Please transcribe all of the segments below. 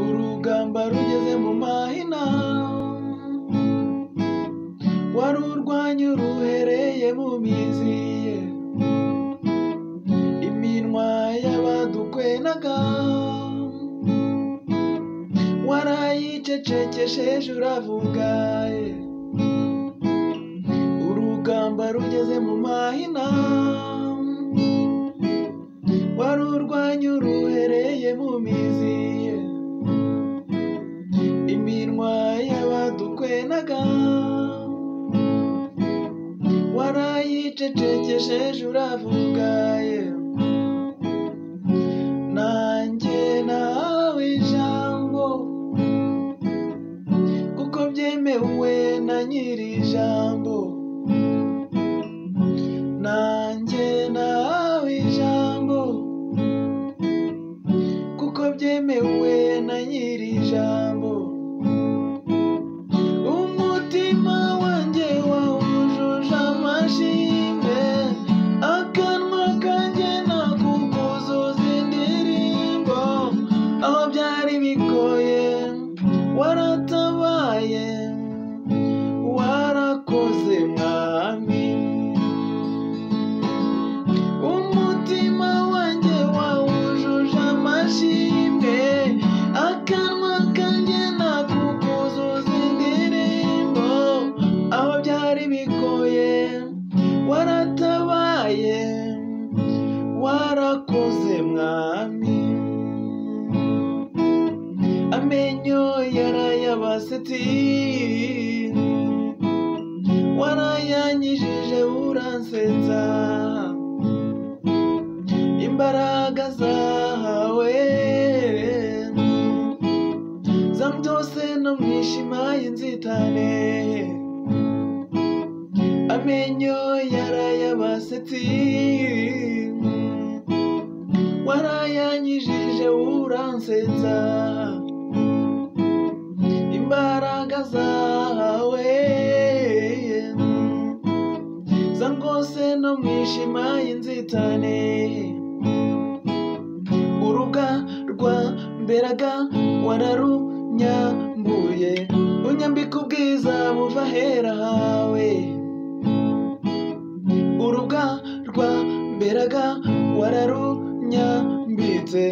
urugamba rugeze mu mahina warurwanye ruhereye mu mizi ye iminwa y'abadukwenaga warayicecekesheje uravugaye urugamba rugeze mu mahina warurwanye ruhereye mu mizi ye iminwa y'abadukwenaga warayicecekesheje uravugaye nanjye nawe ijambo kuko byemewe na nyiri ijambo nanjye nawe ijambo kuko byemewe na nyiri ijambo umutima wanjye wawujuje amashimwe akanwa kanjye nakukuzuza indirimbo aho byari bigoye waratabaye warakoze mwami umutima wanjye wawujuje amashimwe akanwa kanjye nakukuzuza indirimbo aho byari bigoye waratabaye warakoze mwami amenyo yarayabasetsi warayanyijije uransetsa imbaraga zahawe zambyose no mwishima y'inzitane amenyo yarayabasetsi warayanyijije uransetsa imbaraga zawe zangose no mwishima y'inzitane uruga rwa mberaga wararunyambuye unyambika ubwiza buva ahera hawe uruga rwa mberaga wararunyambitse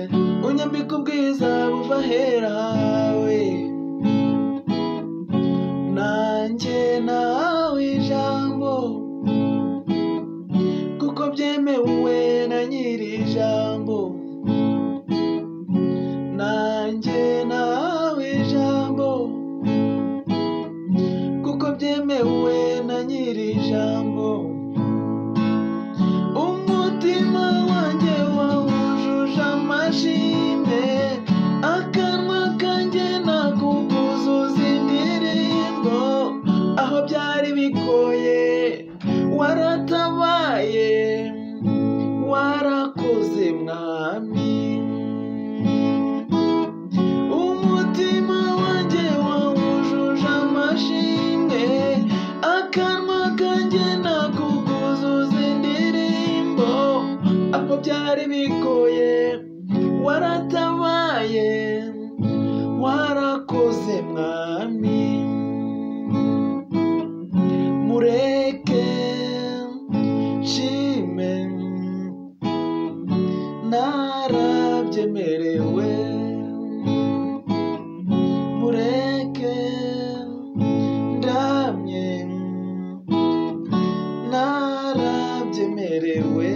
unyambika ubwiza buva ahera hawe nanjye nawe ijambo kuko byemewe na nyiri ijambo nanjye nawe ijambo kuko byemewe na nyiri ijambo umutima wanjye wawujuje amashimwe akanwa kanjye nakukuzuza indirimbo aho byari bigoye waratabaye warakoze mwami umutima wanjye wawujuje amashimwe akanwa kanjye nakukuzuza indirimbo aho byari bigoye waratabaye warakoze mwami mureke nshime narabyemerewe mureke ndamye narabyemerewe